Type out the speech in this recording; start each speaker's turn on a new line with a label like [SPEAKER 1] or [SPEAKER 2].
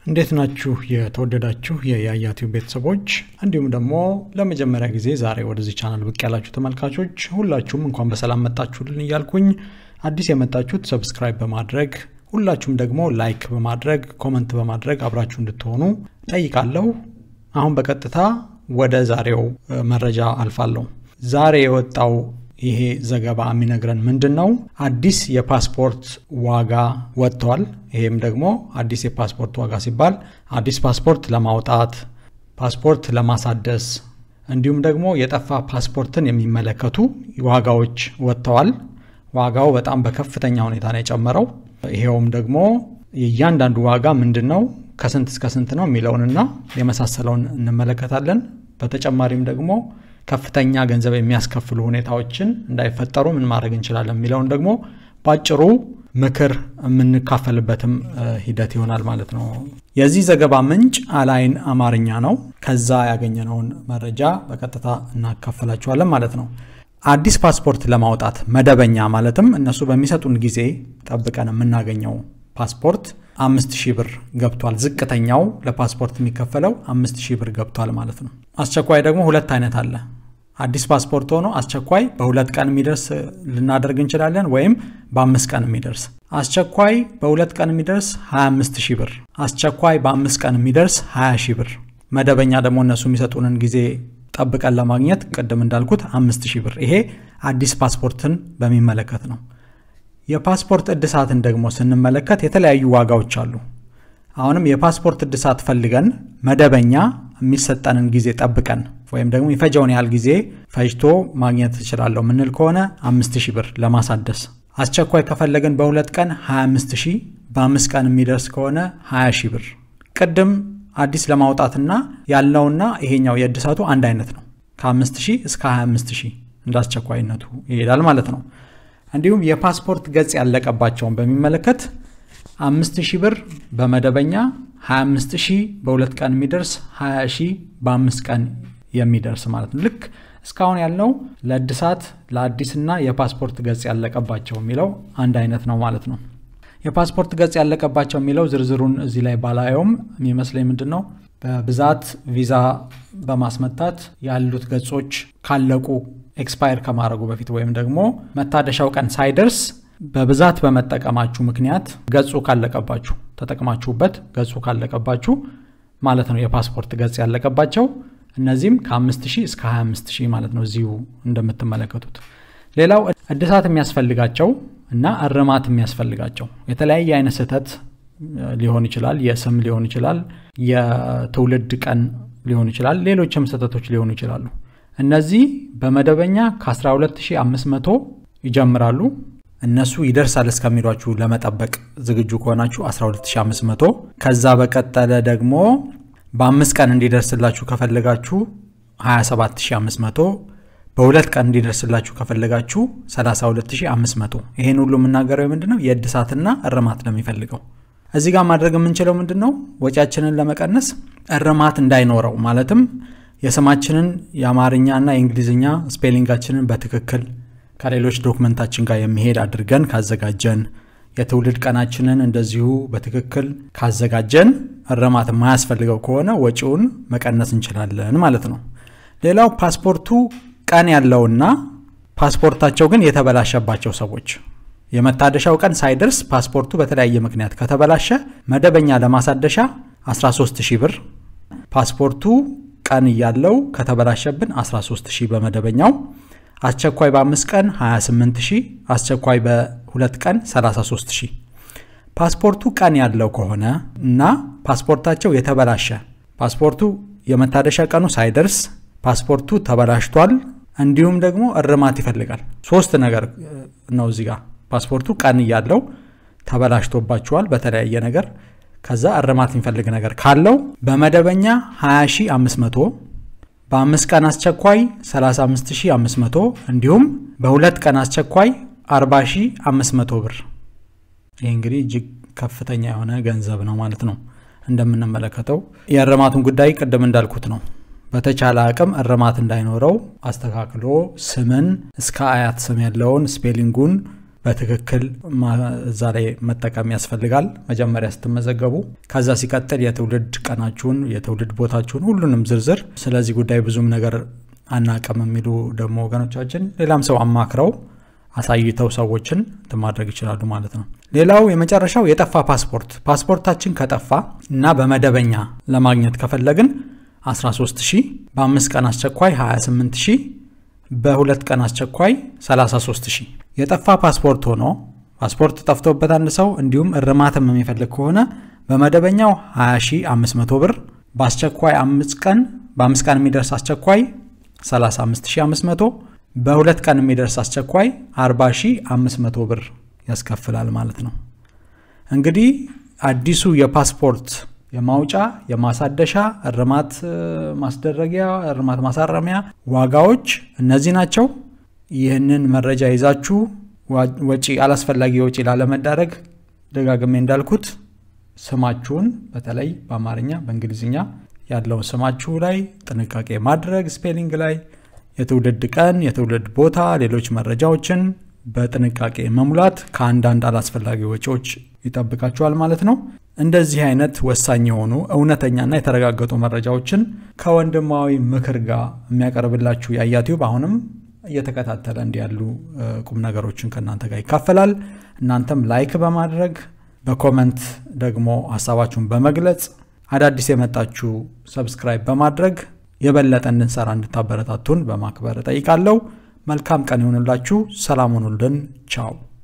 [SPEAKER 1] እንዴት ናችሁ የተወደዳችሁ የያያቲው ቤተሰቦች እንዲሁም ደግሞ ለመጀመሪያ ጊዜ ዛሬ ወደዚህ ቻናል ብቅ ያላችሁ ተመልካቾች ሁላችሁም እንኳን በሰላም መጣችሁልን እያልኩኝ አዲስ የመጣችሁት ሰብስክራይብ በማድረግ ሁላችሁም ደግሞ ላይክ በማድረግ ኮመንት በማድረግ አብራችሁ እንድትሆኑ ጠይቃለሁ አሁን በቀጥታ ወደ ዛሬው መረጃ አልፋለሁ ዛሬ የወጣው ይሄ ዘገባ የሚነግረን ምንድን ነው አዲስ የፓስፖርት ዋጋ ወጥተዋል ይሄም ደግሞ አዲስ የፓስፖርት ዋጋ ሲባል አዲስ ፓስፖርት ለማውጣት ፓስፖርት ለማሳደስ እንዲሁም ደግሞ የጠፋ ፓስፖርትን የሚመለከቱ ዋጋዎች ወጥተዋል ዋጋው በጣም በከፍተኛ ሁኔታ ነው የጨመረው ይሄውም ደግሞ የእያንዳንዱ ዋጋ ምንድን ነው ከስንት እስከ ስንት ነው የሚለውንና የመሳሰለውን እንመለከታለን በተጨማሪም ደግሞ ከፍተኛ ገንዘብ የሚያስከፍሉ ሁኔታዎችን እንዳይፈጠሩ ምን ማድረግ እንችላለን የሚለውን ደግሞ በአጭሩ ምክር የምንካፈልበትም ሂደት ይሆናል ማለት ነው የዚህ ዘገባ ምንጭ አላይን አማርኛ ነው ከዛ ያገኘነውን መረጃ በቀጥታ እናካፈላችኋለን ማለት ነው አዲስ ፓስፖርት ለማውጣት መደበኛ ማለትም እነሱ በሚሰጡን ጊዜ ጠብቀን የምናገኘው ፓስፖርት አምስት ሺህ ብር ገብቷል ዝቅተኛው ለፓስፖርት የሚከፈለው አምስት ሺህ ብር ገብቷል ማለት ነው አስቸኳይ ደግሞ ሁለት አይነት አለ አዲስ ፓስፖርት ሆኖ አስቸኳይ በሁለት ቀን የሚደርስ ልናደርግ እንችላለን ወይም በአምስት ቀን የሚደርስ አስቸኳይ በሁለት ቀን የሚደርስ 25 ሺህ ብር አስቸኳይ በአምስት ቀን የሚደርስ 20 ሺህ ብር መደበኛ ደግሞ እነሱ የሚሰጡንን ጊዜ ጠብቀን ለማግኘት ቅድም እንዳልኩት አምስት ሺህ ብር ይሄ አዲስ ፓስፖርትን በሚመለከት ነው የፓስፖርት እድሳትን ደግሞ ስንመለከት የተለያዩ ዋጋዎች አሉ አሁንም የፓስፖርት እድሳት ፈልገን መደበኛ የሚሰጠንን ጊዜ ጠብቀን ወይም ደግሞ የፈጀውን ያህል ጊዜ ፈጅቶ ማግኘት እችላለሁ ምንል ከሆነ አምስት ሺህ ብር ለማሳደስ አስቸኳይ ከፈለግን በሁለት ቀን 25 ሺህ በአምስት ቀን የሚደርስ ከሆነ 20 ሺህ ብር ቅድም አዲስ ለማውጣትና ያለውና ይሄኛው የእድሳቱ አንድ አይነት ነው ከ5 ሺህ እስከ 25 ሺህ እንደ አስቸኳይነቱ ይሄዳል ማለት ነው እንዲሁም የፓስፖርት ገጽ ያለቀባቸውን በሚመለከት አምስት ሺህ ብር በመደበኛ 25 ሺህ በሁለት ቀን የሚደርስ 20 ሺህ በአምስት ቀን የሚደርስ ማለት ነው ልክ እስካሁን ያልነው ለእድሳት ለአዲስና የፓስፖርት ገጽ ያለቀባቸው የሚለው አንድ አይነት ነው ማለት ነው የፓስፖርት ገጽ ያለቀባቸው የሚለው ዝርዝሩን እዚህ ላይ ባላየውም የሚመስለኝ ምንድን ነው በብዛት ቪዛ በማስመታት ያሉት ገጾች ካለቁ ኤክስፓየር ከማድረጉ በፊት ወይም ደግሞ መታደሻው ቀን ሳይደርስ በብዛት በመጠቀማችሁ ምክንያት ገጹ ካለቀባችሁ ተጠቅማችሁበት ገጹ ካለቀባችሁ ማለት ነው የፓስፖርት ገጽ ያለቀባቸው እነዚህም ከ5000 እስከ 25000 ማለት ነው እዚሁ እንደምትመለከቱት ሌላው እድሳት የሚያስፈልጋቸው እና እርማት የሚያስፈልጋቸው የተለያየ አይነት ስህተት ሊሆን ይችላል የስም ሊሆን ይችላል የትውልድ ቀን ሊሆን ይችላል ሌሎችም ስህተቶች ሊሆኑ ይችላሉ እነዚህ በመደበኛ ከ12500 ይጀምራሉ እነሱ ይደርሳል እስከሚሏችሁ ለመጠበቅ ዝግጁ ከሆናችሁ 12500 ከዛ በቀጠለ ደግሞ በአምስት ቀን እንዲደርስላችሁ ከፈለጋችሁ 27500 በሁለት ቀን እንዲደርስላችሁ ከፈለጋችሁ 32500 ይሄን ሁሉ የምናገረው ምንድ ነው የእድሳትና እርማት ለሚፈልገው እዚህ ጋር ማድረግ የምንችለው ምንድን ነው ወጪያችንን ለመቀነስ እርማት እንዳይኖረው ማለትም የስማችንን የአማርኛና የእንግሊዝኛ ስፔሊንጋችንን በትክክል ከሌሎች ዶክመንታችን ጋር የሚሄድ አድርገን ካዘጋጀን የትውልድ ቀናችንን እንደዚሁ በትክክል ካዘጋጀን እርማት የማያስፈልገው ከሆነ ወጪውን መቀነስ እንችላለን ማለት ነው ሌላው ፓስፖርቱ ቀን ያለውና ፓስፖርታቸው ግን የተበላሸባቸው ሰዎች የመታደሻው ቀን ሳይደርስ ፓስፖርቱ በተለያየ ምክንያት ከተበላሸ መደበኛ ለማሳደሻ 13 ሺህ ብር ፓስፖርቱ ቀን እያለው ከተበላሸብን 13 ሺህ በመደበኛው አስቸኳይ በአምስት ቀን 28 ሺህ አስቸኳይ በሁለት ቀን 33 ሺህ ፓስፖርቱ ቀን ያለው ከሆነ እና ፓስፖርታቸው የተበላሸ ፓስፖርቱ የመታደሻ ቀኑ ሳይደርስ ፓስፖርቱ ተበላሽቷል እንዲሁም ደግሞ እርማት ይፈልጋል ሶስት ነገር ነው እዚህ ጋር ፓስፖርቱ ቀን እያለው ተበላሽቶባቸዋል በተለያየ ነገር ከዛ እርማት የሚፈልግ ነገር ካለው በመደበኛ 20500 በአምስት ቀን አስቸኳይ 35500 እንዲሁም በሁለት ቀን አስቸኳይ 40500 ብር ይህ እንግዲህ እጅግ ከፍተኛ የሆነ ገንዘብ ነው ማለት ነው እንደምንመለከተው የእርማቱን ጉዳይ ቅድም እንዳልኩት ነው በተቻለ አቅም እርማት እንዳይኖረው አስተካክሎ ስምን እስከ አያት ስም ያለውን ስፔሊንጉን በትክክል እዛ ላይ መጠቀም ያስፈልጋል መጀመሪያ ስትመዘገቡ። ከዛ ሲቀጥል የትውልድ ቀናችሁን፣ የትውልድ ቦታችሁን፣ ሁሉንም ዝርዝር ስለዚህ ጉዳይ ብዙም ነገር አናቅም የሚሉ ደግሞ ወገኖቻችን ሌላም ሰው አማክረው አሳይተው ሰዎችን ማድረግ ይችላሉ ማለት ነው። ሌላው የመጨረሻው የጠፋ ፓስፖርት። ፓስፖርታችን ከጠፋ እና በመደበኛ ለማግኘት ከፈለግን 13 ሺህ፣ በአምስት ቀን አስቸኳይ 28 ሺህ፣ በሁለት ቀን አስቸኳይ 33 ሺህ። የጠፋ ፓስፖርት ሆኖ ፓስፖርት ጠፍቶበት አንድ ሰው እንዲሁም እርማትም የሚፈልግ ከሆነ በመደበኛው 20500 ብር፣ በአስቸኳይ አምስት ቀን በአምስት ቀን የሚደርስ አስቸኳይ 35500 በሁለት ቀን የሚደርስ አስቸኳይ 40500 ብር ያስከፍላል ማለት ነው። እንግዲህ አዲሱ የፓስፖርት የማውጫ የማሳደሻ እርማት ማስደረጊያ እርማት ማሳረሚያ ዋጋዎች እነዚህ ናቸው። ይህንን መረጃ ይዛችሁ ወጪ አላስፈላጊ ወጪ ላለመዳረግ ደጋግሜ እንዳልኩት ስማችሁን በተለይ በአማርኛ በእንግሊዝኛ ያለውን ስማችሁ ላይ ጥንቃቄ ማድረግ ስፔሊንግ ላይ የትውልድ ቀን፣ የትውልድ ቦታ፣ ሌሎች መረጃዎችን በጥንቃቄ መሙላት ከአንዳንድ አላስፈላጊ ወጪዎች ይጠብቃችኋል ማለት ነው። እንደዚህ አይነት ወሳኝ የሆኑ እውነተኛና የተረጋገጡ መረጃዎችን ከወንድማዊ ምክር ጋር የሚያቀርብላችሁ የአያ ቲዩብ አሁንም እየተከታተለ እንዲ ያሉ ቁም ነገሮችን ከእናንተ ጋር ይካፈላል። እናንተም ላይክ በማድረግ በኮመንት ደግሞ ሀሳባችሁን በመግለጽ አዳዲስ የመጣችሁ ሰብስክራይብ በማድረግ የበለጠ እንድንሰራ እንድታበረታቱን በማክበር እጠይቃለሁ። መልካም ቀን ይሁንላችሁ። ሰላም ሁኑልን። ቻው